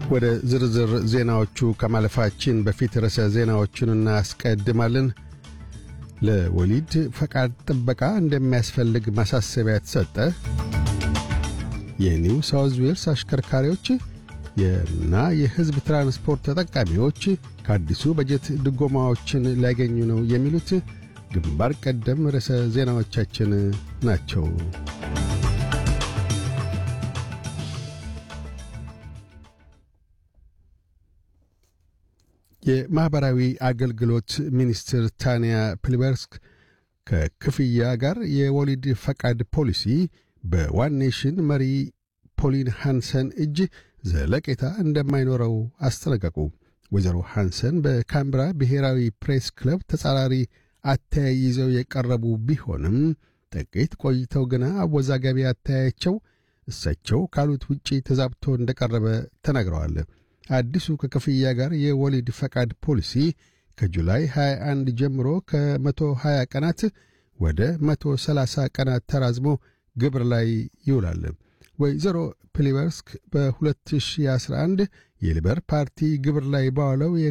ወደ ዝርዝር ዜናዎቹ ከማለፋችን በፊት ርዕሰ ዜናዎቹን እናስቀድማለን። ለወሊድ ፈቃድ ጥበቃ እንደሚያስፈልግ ማሳሰቢያ ተሰጠ። የኒው ሳውዝ ዌልስ አሽከርካሪዎች እና የሕዝብ ትራንስፖርት ተጠቃሚዎች ከአዲሱ በጀት ድጎማዎችን ሊያገኙ ነው የሚሉት ግንባር ቀደም ርዕሰ ዜናዎቻችን ናቸው። የማኅበራዊ አገልግሎት ሚኒስትር ታንያ ፕሊበርስክ ከክፍያ ጋር የወሊድ ፈቃድ ፖሊሲ በዋን ኔሽን መሪ ፖሊን ሃንሰን እጅ ዘለቄታ እንደማይኖረው አስጠነቀቁ። ወይዘሮ ሃንሰን በካምብራ ብሔራዊ ፕሬስ ክለብ ተጻራሪ አተያይ ይዘው የቀረቡ ቢሆንም ጥቂት ቆይተው ግና አወዛጋቢ አተያያቸው እሳቸው ካሉት ውጪ ተዛብቶ እንደቀረበ ተናግረዋል። አዲሱ ከክፍያ ጋር የወሊድ ፈቃድ ፖሊሲ ከጁላይ 21 ጀምሮ ከ120 ቀናት ወደ 130 ቀናት ተራዝሞ ግብር ላይ ይውላል። ወይዘሮ ፕሊበርስክ በ2011 የሊበር ፓርቲ ግብር ላይ ባዋለው